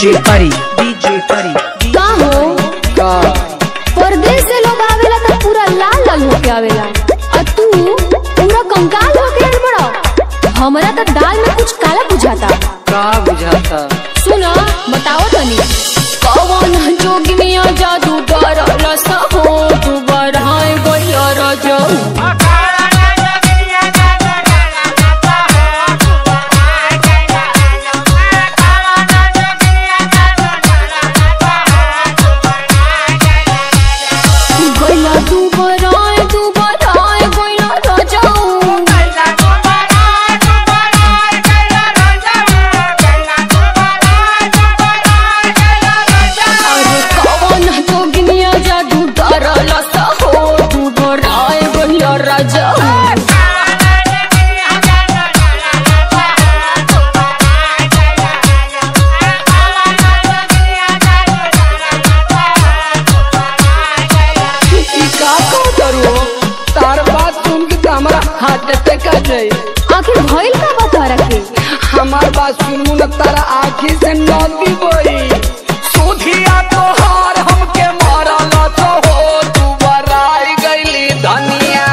DJ Pari, DJ Pari, का हो का परदेश से लोग आवेला तो पूरा लाल लाल होके आवेला और तू पूरा कंकाल होके आइल बड़ा हमरा तो दाल में कुछ काला बुझाता का बुझाता सुना बताओ तनी कौन जोगिनिया जादू डरल सहो तू बढ़ाए गइया रजऊ गइला तू बढ़ाए तू बढ़ाए गइला रजऊ अरे कौन जोगिनिया जादू डरल सहो तू बढ़ाए गइया रजऊ ई का को करू तार बात सुन के तो हमारा हार्ट अटैक आ जाए आखिर भइल का बता रखे हमार बात सुनू न तारा आँखी से नदी बोई सुधिया तोहार हमके मारल तो हो तू बराई गईली धनिया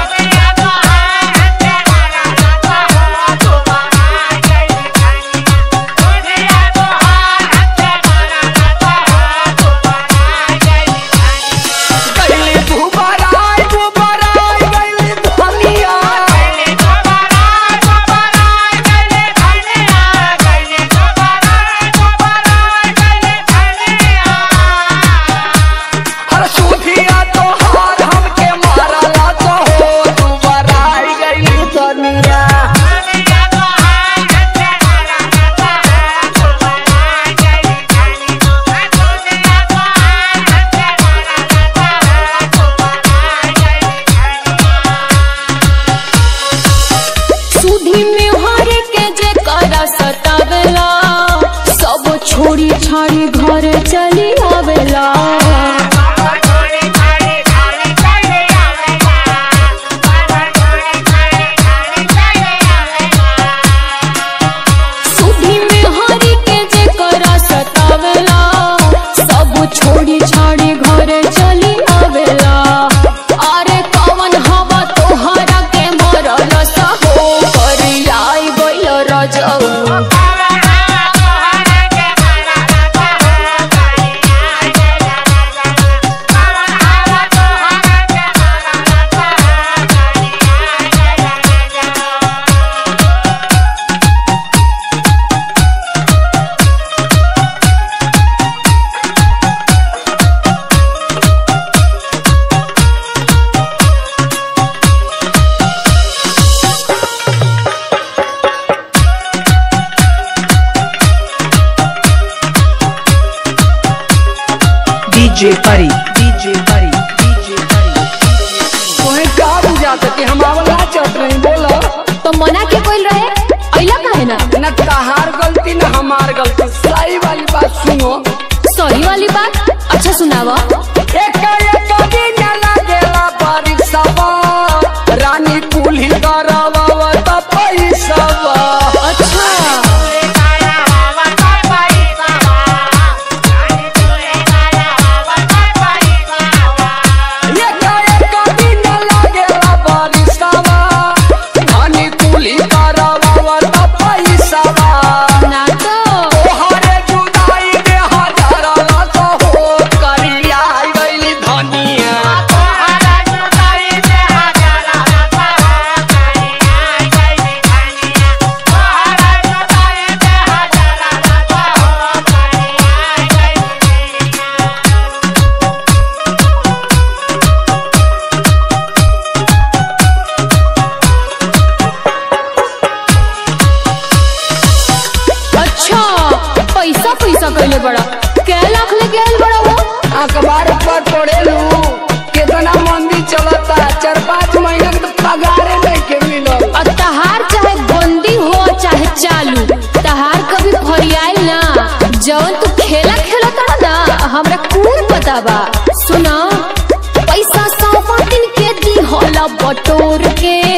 गईली तू बराई तू बराई गईली धनिया हर सुधिया तोहार हमके मारल तो हो तू बराई गईली धनिया सुधी में हरे के जे करा सतावेला सब छोड़ी छाड़ी घर चली आवेला सुधी में हरे के जे करा सतावेला सब छोड़ी छाड़ी घर चली आवेला अरे कवन हवा तोहरा के मरल सहो करियाई गइल रजऊ DJ Pari, DJ Pari, DJ Pari. तोहे का बुझाता कि हम आवला चट रही बोला तो मना के कोई रहे अइला काहे ना न तहार गलती न हमार गलती सही वाली बात सुनो सही वाली बात अच्छा सुनावा एक एक दिन लागेला परीक्षावा रानी कुली करावा त पैसावा अच्छा एक एक दिन लागेला परीक्षावा रानी कुली करावा त पैसावा ना तो तोहरे जुदाई में हजारा लाख हो करिया गइली धनिया अच्छा पैसा पैसा कैले बड़ा कै लाख लेके आइल बड़ा वो अखबार पर पढ़ेलू कितना मंदी चलता चार पाँच महीना के तो पगारे नहीं के मिलल और तहार चाहे बंदी हो चाहे चालू तहार कभी फरियाइल ना जवन तू खेला खेला तड़ा ना हमरा कौन पता बा सुना पैसा सौ दिन के दी होला बटोर के